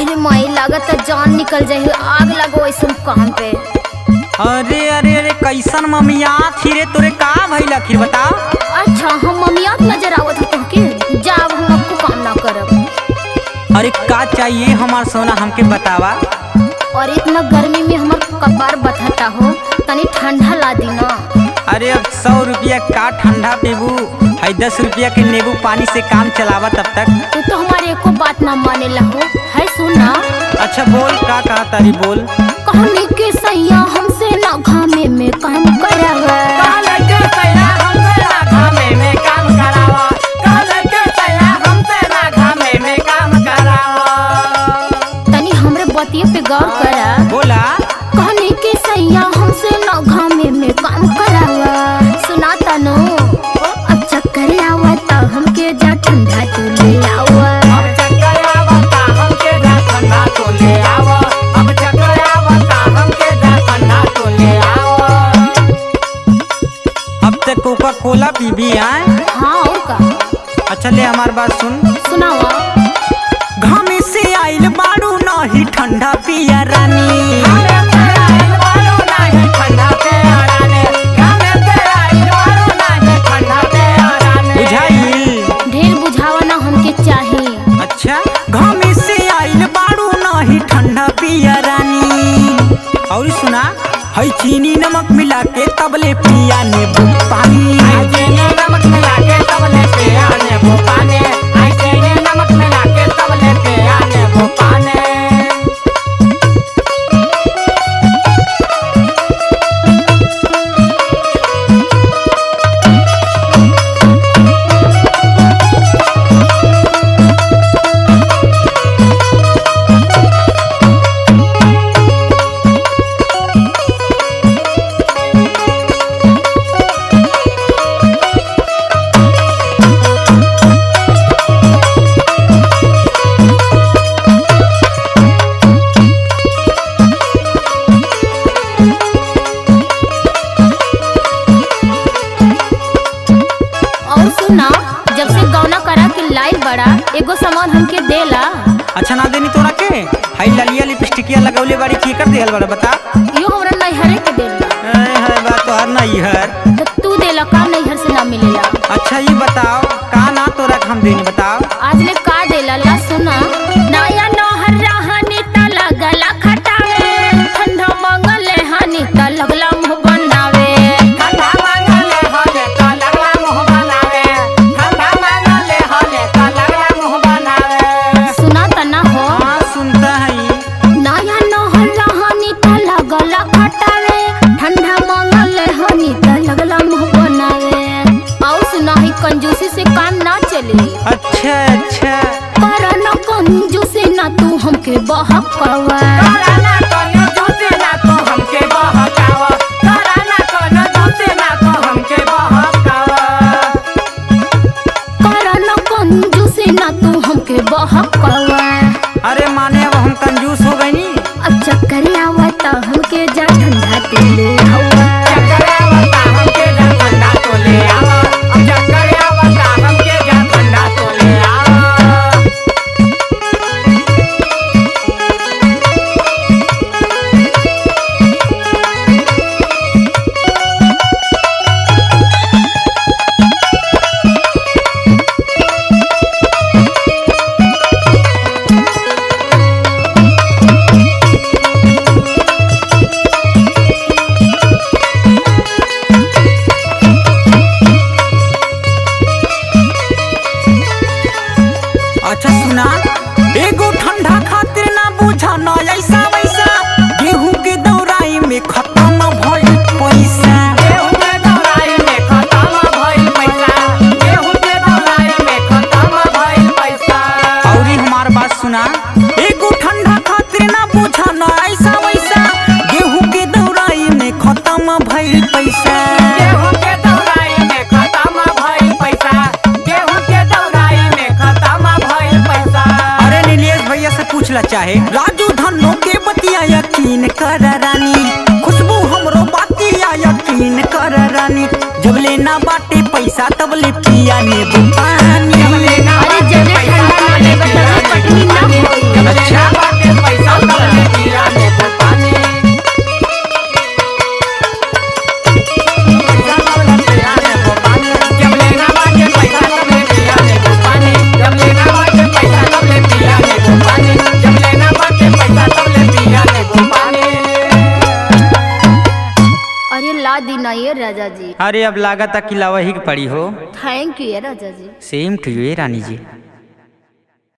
अरे माई लागत है जान निकल जाए आग लगो ऐसा काम पे अरे अरे अरे कैसन ममिया फिरे तोरे का भइल आखिर बताओ अच्छा हम मम्मियात नजर आवत हो तुमके जाब हम आपको काम ना करब अरे का चाहिए हमार सोना हमके बतावा और इतना गर्मी में हमार कपार बथता हो तनी ठंडा ला दी ना अरे अब सौ रुपया का ठंडा पीबू है दस रुपया के नींबू पानी से काम चलावा तब तक तू तो हमारे एको बात ना माने हो है सुना अच्छा बोल का कहा तारी बोल कहने के सैया हमसे ना घामे में काम करावा तनी हमरे बतिये पे गौर करा बोला कहने के सैया हमसे ना घामे में काम करावा सुना तनो अब चक्कर आवा तो हमके जा ठंडा तू ले आवा अब तक कोका कोला पीबी आए हाँ और का अच्छा ले हमार बात सुन सुनावा घामे से आइल बारू नाही ठंडा पिया रानी बुझाइल ढेर बुझावा ना हमके चाही अच्छा घामे से आइल बारू नाही ठंडा पिया रानी और सुना है चीनी नमक मिला के तबले पिया नींबू पानी और सुना जब से गौना करा के लाइल बड़ा एगो सामान हमके देला अच्छा ना देनी तोरा के हाई ललिया लिपस्टिकिया लगौले बाड़ी की कर देहल बड़ा बता यो हमरा नैहरे के देला ए है बात तो हर नहीं हर तो तू देला का नैहर से ना मिलेला अच्छा ये बताओ का ना तोरा के हम देनी बताओ आज ले का देला ला सुना नया नहर रहनी त लगला खटावे ठंडा मंगले हनी त लगला मुंह बनावे सुना त ना हो हाँ सुनता है नया नहर रहनी त लगला खटावे ठंडा मंगले हनी त लगला मुंह बनावे और सुना ही कंजूसी से काम ना चली अच्छा अच्छा करना कंजूसी ना तू हमके बहकवा करना कंजूसी ना तू हमके बहकवा अरे माने अब हम कंजूस हो गई नी अब चक्कर आवा त हमके जा ठंडा तू ले आवा अच्छा सुना एगो ठंडा खातिर ना बुझा ना ऐसा वैसा गेहूं के दौराई में खत्म भइल पैसा और ई हमार बात सुना एगो ठंडा खातिर ना बुझा ना ऐसा वैसा गेहूं के दौराई में खत्म भइल पैसा अरे नीलेश भैया से पूछला चाहे राजू धनो के बतिया यकीन कर रानी खुशबू हमरो बतिया यकीन कर रानी जब लेना बाटे पैसा तब ले पिया नींबू पानी अरे जने ठंडा ना लेबे त कटनी ना होई अच्छा अरे अब लागत कि लावा ही के पड़ी हो थैंक यू राजा जी सेम टू यू रानी जी